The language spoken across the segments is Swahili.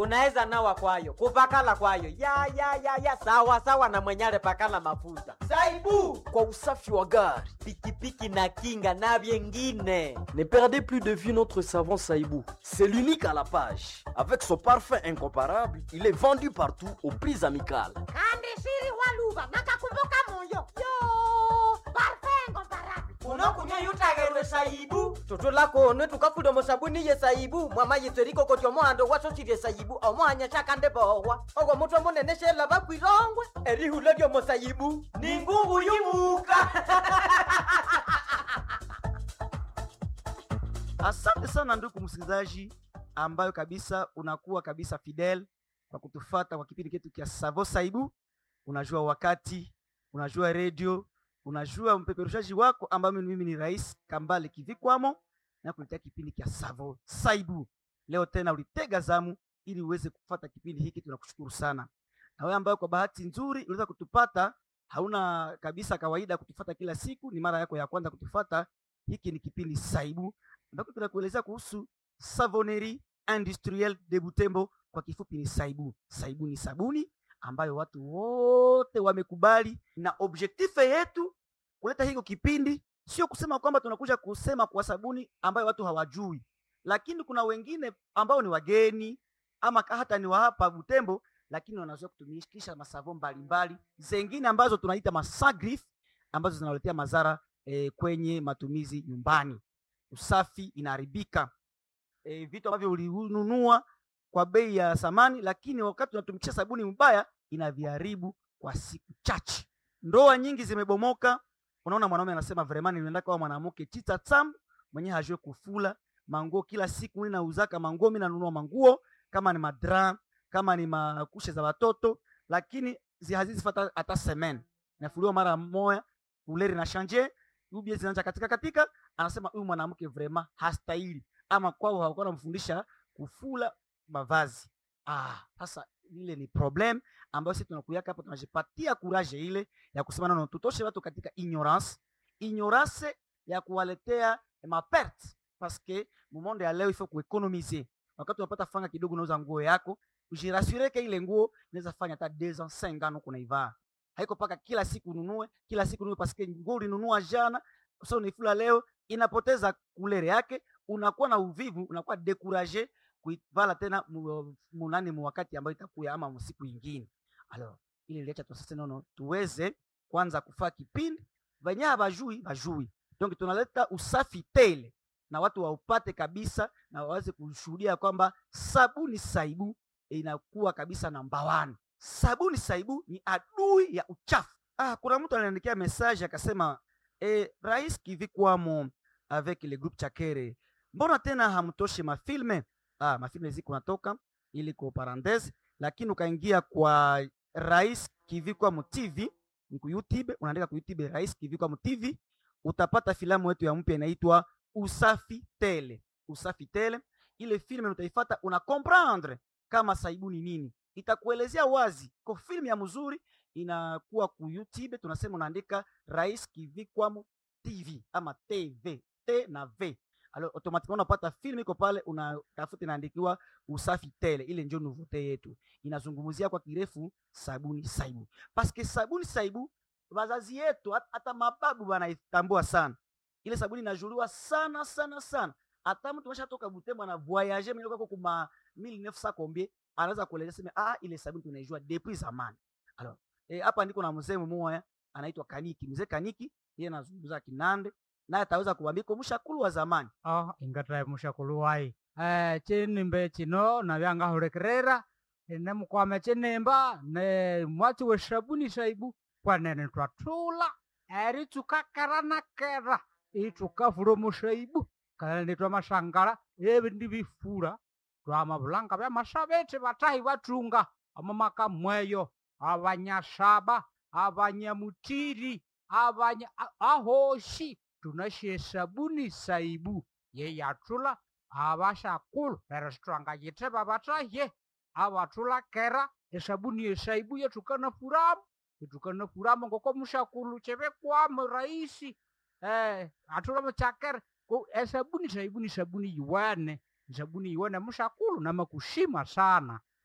unaweza nawa kwayo kupakala kwayo ya ya ya ya sawa sawa na mwenyale pakala mafuta saibu kwa usafi wa gari pikipiki na kinga na vyengine Ne perdez plus de vue notre savon Saïbou. C'est l'unique à la page. Avec son parfum incomparable, il est vendu partout aux prix amicales. kandi shiri waluva nakakumbuka moyo yo parfengo barabi unokunya yutagerwe saibu tutula kone tukafuda musabuni ye saibu mwama yitseriko koti omohando wasosirye saibu omohanya shakande bohwa ogwo mutwe munene shela bakwirongwe erihula lyomo saibu ni ngungu yumuka Asante sana ndugu msikilizaji, ambayo kabisa unakuwa kabisa fidel kwa kutufata kwa kipindi chetu cha Savo Saibu. Unajua wakati, unajua redio, unajua mpeperushaji wako ambayo mimi ni Rais Kambale Kivikwamo na kuletea kipindi cha Savo Saibu. Leo tena ulitega zamu ili uweze kufata kipindi hiki, tunakushukuru sana. Na wewe ambayo kwa bahati nzuri unaweza kutupata, hauna kabisa kawaida kutufata kila siku, ni mara yako ya kwanza kutufata, hiki ni kipindi Saibu ambapo tunakuelezea kuhusu Savonnerie Industrielle de Butembo, kwa kifupi ni Saibu. Saibu ni sabuni ambayo watu wote wamekubali, na objektife yetu kuleta hiko kipindi sio kusema kwamba tunakuja kusema kwa sabuni ambayo watu hawajui, lakini kuna wengine ambao ni wageni ama hata ni wa hapa Butembo, lakini wanazoea kutumikisha masavo mbalimbali zengine ambazo tunaita masagrif ambazo zinawaletea madhara eh, kwenye matumizi nyumbani usafi inaharibika. E, vitu ambavyo ulinunua kwa bei ya samani, lakini wakati unatumikisha sabuni mbaya inaviharibu kwa siku chache. Ndoa nyingi zimebomoka. Unaona, mwanaume anasema vraiment nilienda kwa mwanamke chita tam mwenye hajue kufula manguo kila siku, mimi nauzaka manguo, mimi nanunua manguo kama ni madra kama ni makushe za watoto, lakini zi hazizifata hata semen nafuliwa mara moja, uleri na shanje ubie zinaanza katika katika anasema huyu mwanamke vrema hastahili, ama kwao hawakuwa namfundisha kufula mavazi. Ah, sasa ile ni problem ambayo sisi tunakuyaka hapa, tunajipatia kuraje ile ya kusema nono, tutoshe watu katika ignorance, ignorance ya kuwaletea maperte parce que mumonde ya leo ifo kuekonomize. Wakati unapata fanga kidogo, unauza nguo yako, ujirasure ke ile nguo inaweza fanya hata 2 ans 5 ans kunaivaa, haiko paka kila siku ununue kila siku ununue, parce que nguo ulinunua jana sasa unaifula leo inapoteza kulere yake, unakuwa na uvivu, unakuwa dekuraje kuivala tena mu- munani mu wakati ambayo itakuya ama msiku ingine. Alors ile iliacha tu sasa nono tuweze kwanza kufaa kipindi venye habajui bajui, donc tunaleta usafi tele na watu waupate kabisa na waweze kushuhudia kwamba sabuni saibu inakuwa kabisa namba one. Sabuni saibu ni adui ya uchafu. Ah, kuna mtu aliandikia message akasema eh, Rais Kivikwamo avec le groupe Chakere, mbona tena hamtoshe mafilme? Ah, mafilme ziko natoka ili kwa parenthese, lakini ukaingia kwa Rais Kivikwamo TV ni ku YouTube, unaandika ku YouTube Rais Kivikwamo TV, utapata filamu yetu ya mpya inaitwa Usafi Tele. Usafi Tele, ile filme utaifata, una comprendre kama saibu ni nini, itakuelezea wazi. Kwa filmu ya mzuri inakuwa ku YouTube, tunasema unaandika Rais Kivikwamo TV ama TV T na V. Alors automatiquement unapata film iko pale, unatafuta inaandikiwa usafi tele. Ile ndio nouveauté yetu, inazungumzia kwa kirefu sabuni saibu, paske sabuni saibu wazazi yetu hat- hata mababu wanaitambua sana. Ile sabuni inajuliwa sana sana sana, hata mtu ameshatoka Butembo na voyager mimi kwa kuma 1900 combien, anaweza kueleza sema ah, ile sabuni tunaijua depuis zamani. Alors eh, hapa ndiko na mzee mmoja anaitwa Kaniki, mzee Kaniki, yeye anazungumza Kinande naye ataweza kuambia ko mshakulu wa zamani oh ingatae mushakulu wai eh chinimbe chino navyangahulekerera ine mukwame chinimba ne mwati we sabuni saibu kwanene twatula eri tukakaranakera itukavula musaibu kanene twamasangala evi ndi bifura twamavulanga vya masavete vatahi vatunga amamaka mweyo avanyasaba avanyamutiri avanya a- ahoshi tunashe sabuni saibu ye yatula avashakulu pero sitwangayiteva vataye avatula kera esabuni esaibu yetukana furamu yetukana furamu ngoko mushakulu chevekwamo raisi eh, atula muchakera ko esabuni saibu ni sabuni yiwene ni sabuni yiwene mushakulu namakushima sana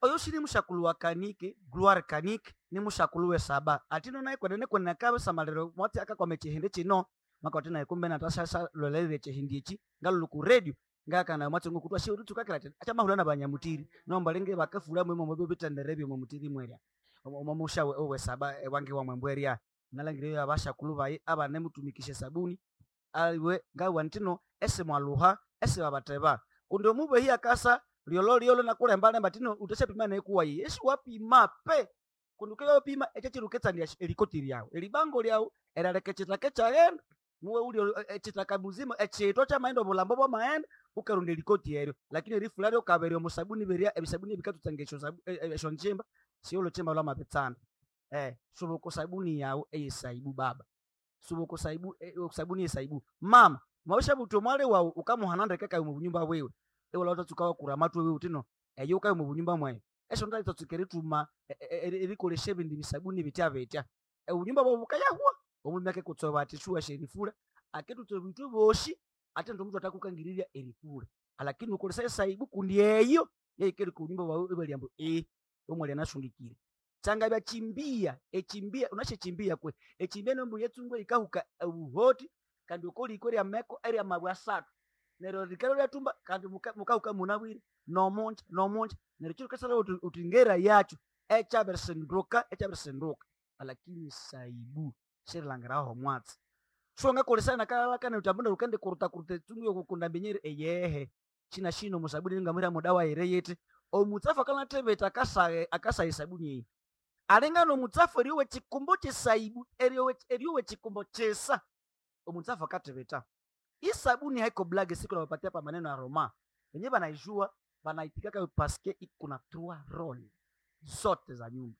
oyo shili mushakulu wa kanike gloire kanike ni mushakulu we saba atino naye kwenene kwenene kabe samalero mwati akakwame chihindi chino makati naye kumbe natashasha lolelele chihindi ichi ngalo ku radio ngakana mwati ngo kutwa shiuri tukakira tena acha mahula na banyamutiri nomba lenge bakafula mwe mwe bitendere mwe mutiri mweria omo musha we, we saba e, wange wa mwembweria nalangire abashakulu baye abane mutumikishe sabuni aliwe ngawa ntino ese mwaluha ese babateba kundo mube hii akasa liolo liolo nakulemba lemba tino utesha pima na ekuwa yi esi wapima pe kunduke yo pima eche chiruketsa ndi elikoti lyao elibango lyao eralekecheta kechagenda muwe uli echitaka muzima echito cha maendo bulambo bwa maenda ukarunda elikoti eryo lakini rifulari ukaberio musabuni beria ebisabuni bikatutsangesho sabu esho njimba siolo chimba lwa mapetsana eh subuko sabuni yao eyesaibu baba subuko saibu eh, sabuni yesaibu mama mwawisha buto mwale wao ukamuhananda keka mu bunyumba bwewe ewe lota tukawa kuramatu wewe utino eyo kayo mu bunyumba mwaye esho ndali tatukere tuma erikoleshe bindi bisabuni bitya betya e unyumba bwo bukayahwa omulimi ake kutsoba ati shuwa sherifura aketuto bitu boshi ate ndo mtu atakukangiriria erifura lakini ukolesa esaibu kundi eyo yeikeri ku nyumba bwawe ebaliambo e omwali anashundikire changa bya chimbia echimbia unashechimbia kwe echimbia nombu yetsungwe ikahuka ubuhoti kandi ukoli ikweri ameko eri amabwa asatu nero likalo lyatumba kandi mukahuka munabwire nomunja nomunja nero chiro kasala uti- utingera yacho echaberesenduka echaberesenduka lakini saibu shirilangiraho mwatsi shonga kolesana nakalakana utambunda lukende kuruta kuruta tungu yokukunda mbenyere eyehe china shino musabuni ngamwira mudawa ere yete omutsafu akanatebeta akasaye akasaye sabuni eyi alingano omutsafu eriyowe chikumbo chesaibu eriyowe eriyowe chikumbo chesa omutsafu akatebeta isabuni haiko blage siku nawapatia pa maneno ya roma wenyewe banaijua banaitikaka paske ikuna trois role zote za nyumba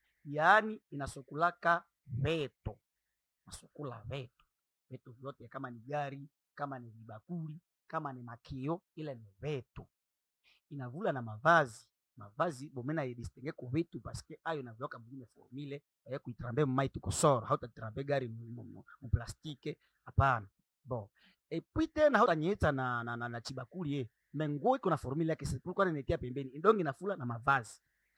yaani inasokulaka veto nasukula veto veto vyote kama ni gari kama ni vibakuli kama ni makio ile ni veto inavula na mavazi mavazi bomena idistenge ku vitu paske ayo navyoka mwingine formile ya kuitrambe mmai tukosoro hautatrambe gari mu- mu- mu plastike hapana bon epui tena hautanyetsa na, na, na, na chibakuli e menguo iko na formule yake sipulikuwa ninetia pembeni indongi inafula na mavazi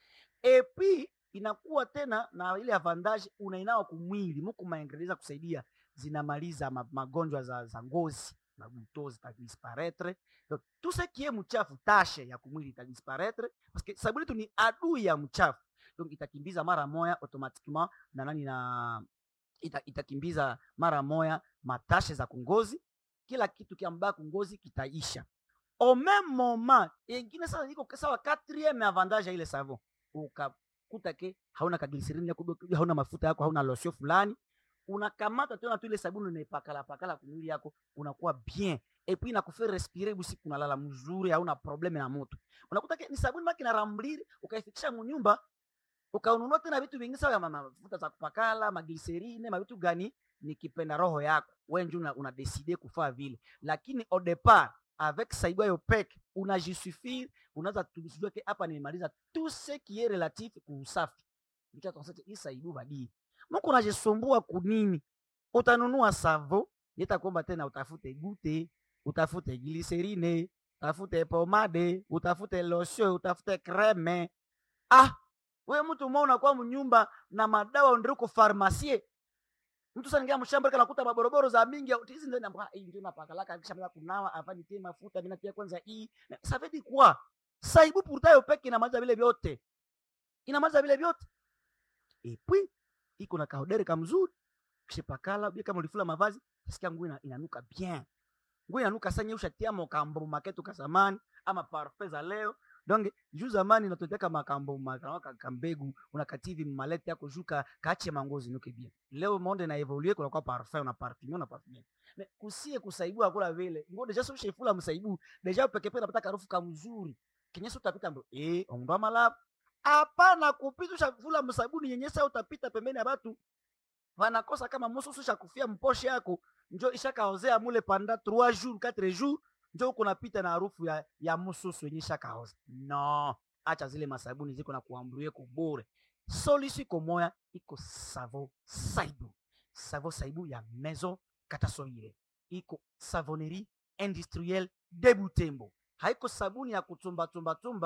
epui inakuwa tena na ile avantage unainawa kumwili muku maendeleza kusaidia zinamaliza ma, magonjwa za, za ngozi mabuto zitadisparaître donc tout ce qui est mchafu tashe ya kumwili itadisparaître parce que sabuni tu ni adui ya mchafu donc itakimbiza mara moya automatiquement na nani na ita, itakimbiza mara moya matashe za kungozi kila kitu kiambaya kungozi kitaisha au même moment ingine sasa iko sawa quatrième avantage ya ile savon ukakuta ke hauna kaglycerine yako hauna mafuta yako hauna lotion fulani unakamata tena tu ile sabuni unaipakala pakala kumwili yako unakuwa bien et puis inakufa respirer busiku unalala mzuri hauna probleme na moto unakuta ke ni sabuni maki narambliri ukaifikisha munyumba ukaununua tena vitu vingi sawa ya ma- mafuta za kupakala maglycerine mavitu gani nikipenda roho yako wenji una, una decide kufaa vile lakini au départ avec saibu ayo peke unajisuffire unaweza tujue ke hapa nimemaliza tout ce qui est relatif kuusafi Ndicho tunasema hii saibu badii Mungu unajisumbua kunini utanunua savo nitakuomba tena utafute gute utafute glycerine utafute pomade utafute lotion utafute creme ah we mtu umeona kwa mnyumba na madawa ndiriko farmasie mtu sangia mshamba kana kuta maboroboro za mingi au hizi ndio namba hii ndio napakalaka kisha mna kunawa afani tie mafuta mimi natia kwanza hii Na ça veut dire quoi saibu pourtant peke inamaliza vile vyote inamaliza vile vyote et puis iko na kahodere kamzuri kishipakala bia kama ulifula mavazi sikia nguo ina, inanuka bien nguo inanuka sanya ushatia mokambo maketu ka zamani ama parfum za leo donc juu zamani natoteka makambo makanaka kambegu unakativi malete yako juka kache mangozi nuke bien leo monde na evolue kuna kwa parfum na parfum na parfum mais kusie kusaibu akula vile ngo deja sio shefula msaibu deja peke peke napata harufu kamzuri kinyeso utapita ndo eh ondo malap hapana kupita ushafula msabuni nyenyesa utapita pembeni ya watu wanakosa kama mususu shakufia mposhe yako njo ishakaozea mule panda 3 jours 4 jours njo uko napita na harufu ya, ya mususu yenye ishakaoza no acha zile masabuni ziko na kuambulie kubure solution iko moya iko savo saibu savo saibu ya maison katasoire iko savonnerie industrielle de butembo haiko sabuni ya kutumba tumba tumba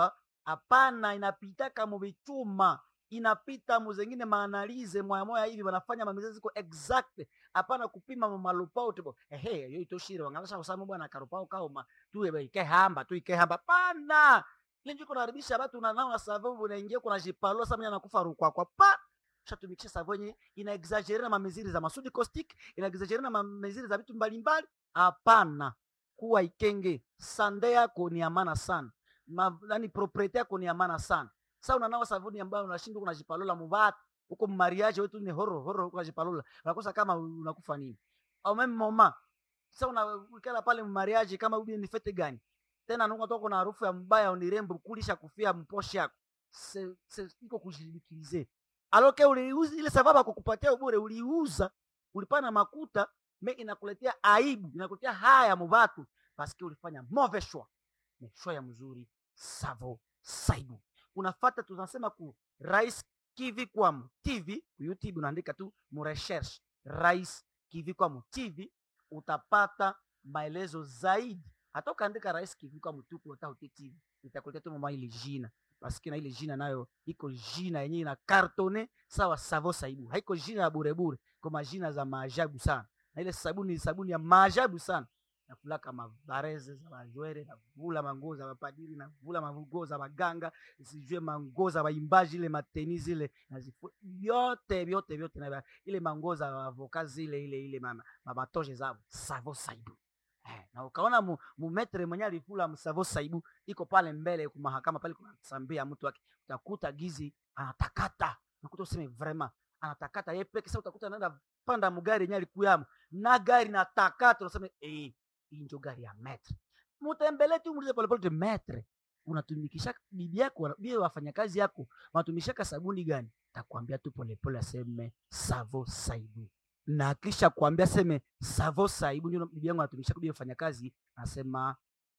hapana inapitaka muvichuma inapita muzengine maanalize moya moya hivi wanafanya mamizezi ziko exact hapana kupima mumalupao tipo ehe yo itoshire wangalasha kusama bwana karupao kauma tu ike hamba tu ike hamba pana ile njiko naribisha watu na nao na sababu unaingia kuna jipalo sasa mimi anakufa rukwa kwa pa shatumikisha sababu yenye ina exaggerate na mamiziri za masudi caustic ina exaggerate na mamiziri za vitu mbalimbali hapana kuwa ikenge sande yako ni amana sana Ma, yani propriete yako ni amana sana sasa unanawa sabuni ambayo unashindwa kunajipalola mubatu huko mariage wetu ni horo horo huko unajipalola unakosa kama unakufa nini au meme mama sasa unakala pale mariage kama ubi ni fete gani tena nuko toka na harufu ya mbaya unirembo kulisha kufia mposhe yako se, se, iko kujilikize aloke uliuza ile sababu akukupatia ubure uliuza ulipana makuta me inakuletea aibu inakuletea haya mubatu paske ulifanya mauvais choix ni choix ya mzuri savo saibu unafata tunasema ku rais kivi kwamu tv ku youtube unaandika tu murecherche rais kivi kwamu tv utapata maelezo zaidi hata ukaandika rais kivi kwamu tuku utaute tv itakuletea tu mama ile jina paske na ile jina nayo iko jina yenyewe ina kartone sawa savo saibu haiko jina ya burebure kwa majina za maajabu sana na ile sabuni ni sabuni ya maajabu sana navulaka mavareze za majwere navula manguo za mapadiri navula manguo za maganga sijue manguo za waimbaji ile mateni zile nazifu vyote vyote vyote na ile manguo za avoka zile ile ile mama mamatoshe zavo savo saibu eh, na ukaona mu, mumetre mwenye alifula msavo saibu iko pale mbele kumahakama pale kunasambia mtu wake utakuta gizi anatakata nakuta useme vraiment anatakata ye peke sasa utakuta anaenda panda mugari yenye alikuyamo na gari natakata unasema eh hii ndio gari ya metre mutembele tu muulize polepole tu metre unatumikisha bibi yako bibi wafanyakazi yako wanatumishaka sabuni gani takwambia tu polepole aseme savo saibu na kisha kuambia seme savo saibu ndio bibi yangu anatumishaka bibi wafanyakazi anasema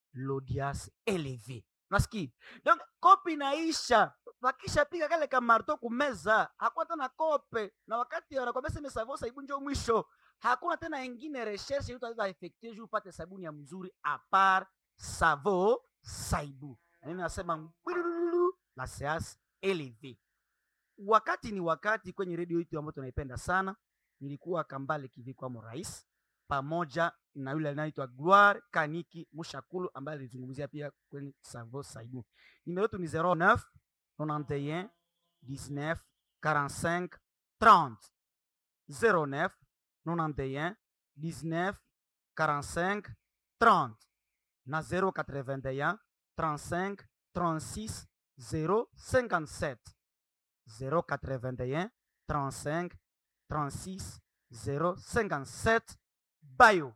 lodias eleve nasikia donc kopi naisha wakisha piga kale kamarto kumeza hakuna tena kope na wakati wanakwambia seme savo saibu ndio mwisho hakuna tena ingine recherche utaweza effectuer juu upate sabuni ya mzuri apart savo saibu na mimi nasema ngwilululu, la seance eleve wakati ni wakati kwenye redio yetu ambayo tunaipenda sana nilikuwa kambale kivikwamo rais pamoja na yule anaitwa gloire kaniki mushakulu ambaye alizungumzia pia kwenye savo saibu nimero yetu ni 09 91 19 45 30 09 91 19 45 30 na 081 35 36 057 081 35 36 057 bayo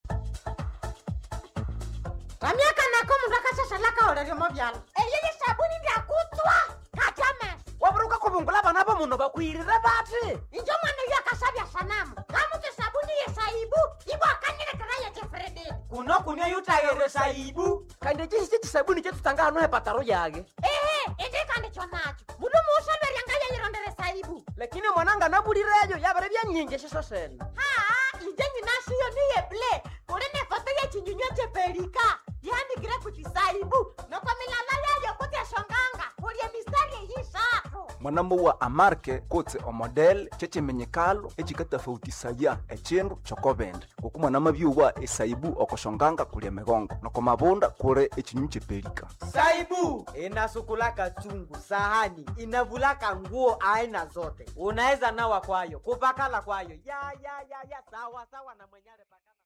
ramyaka nako mundu akashashalaka oleryomo vyala eyeye sabuni ndyakutswa katyamesa waburuka kubungula bana bo muno bakwirire bati injo mwana uyo akashavya sanamu kamuti sabuni yesaibu ibo akanyilekera yejefrededi kuno kunia yutayere saibu kandi chisi chisabuni chetutanga hano hepataro yage ehe indikandi chonacho mundu muushalweryanga yeyirondere saibu lakini mwananga nabulireyo yabere byanyingi shiso sene haa inje nyinashiyo niyeble kuli ne foto yechinyunywa chepelika yandikire kuti saibu noko milala yayo kuti eshonganga kulye mistari eyishatu mwanambo wa amarke kotse omodel chechimenyekalo echikatafautisaya echindu chokobende oku mwanama byuwa esaibu okoshonganga kulia migongo noko mabunda kuli echinyunyu chepelika saibu inasukulaka chungu sahani inavulaka nguo aina zote unaweza nawa kwayo kupakala kwayo ya ya ya ya sawa sawa na mwenyale pakala